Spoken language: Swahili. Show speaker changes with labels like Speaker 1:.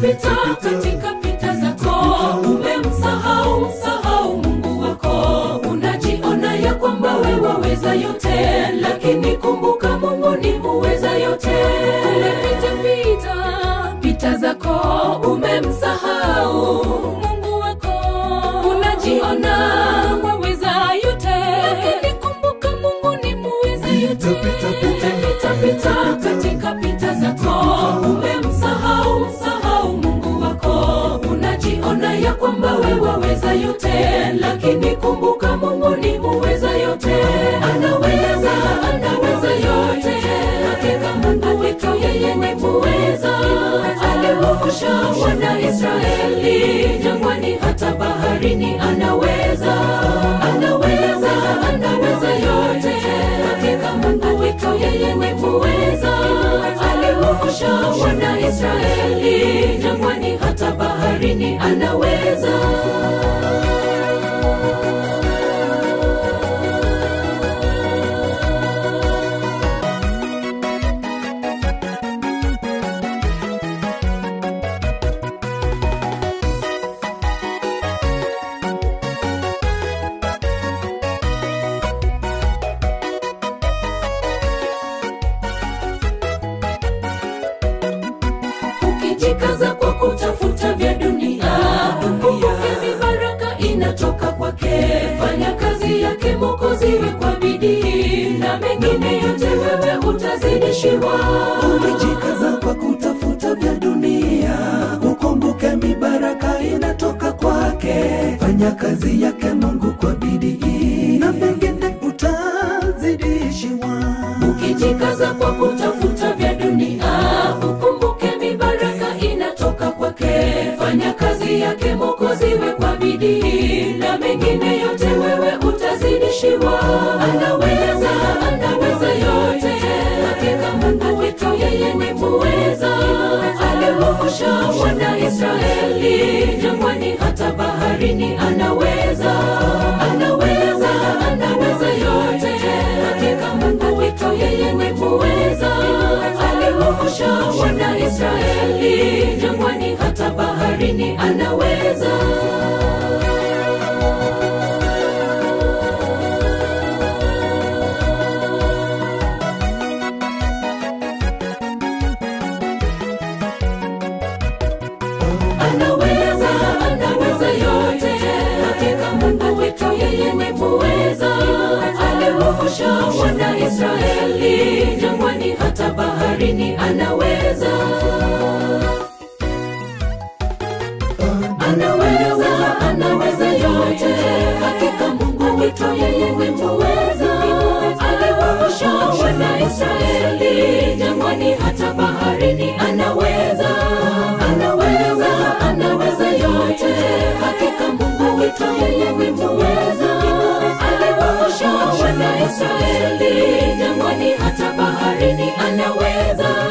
Speaker 1: pita katika pita zako umemsahau msahau mungu wako unajiona ya kwamba we waweza yote lakini kumbuka mungu ni muweza yote umepita pita pita zako umemsahau mungu wako unajiona waweza yote lakini kumbuka mungu ni muweza yote
Speaker 2: Pita, pita,
Speaker 1: pita pita katika pita zako umemsahau msahau mungu wako unajiona ya kwamba we waweza yote lakini kumbuka mungu ni muweza yote anaweza anaweza yote hakika mungu wetu yeye ni muweza aliwaosha wana israeli jangwani hata baharini anaweza anaweza anaweza yote hakika mungu wetu yeye ni muweza aliwaosha wana israeli jangwani hata baharini anaweza ukijikaza kwa kutafuta vya dunia ukumbuke mibaraka inatoka kwake fanya kazi yake mokoziwe kwa bidii na mengine yote wewe utazidishiwa
Speaker 2: umejikaza kwa kutafuta vya dunia ukumbuke mibaraka inatoka kwake fanya kazi yake mungu kwa bidii na mengine utazidishiwa
Speaker 1: ukijikaza kwa kutafuta vya dunia ukumbuke mibaraka inatoka kwake fanya kazi yake mokoziwe kwa bidii na mengine yote wewe utazidishiwa anaweza anaweza yote hakika mungu wetu yeye ni muweza aliwaosha wana israeli jangwani hata baharini anaweza anaweza anaweza yote hakika mungu wetu yeye ni muweza aliwaosha wana israeli jangwani hata baharini anaweza anaweza anaweza yote hakika mungu wetu yeye ni muweza aliwaosha wana israeli jangwani hata baharini anaweza anaweza anaweza yote hakika mungu wetu yeye ni muweza aliwaosha wana israeli jangwani hata baharini anaweza anaweza anaweza yote hakika mungu wetu yeye ni muweza aliwaosha wana israeli jangwani hata baharini anaweza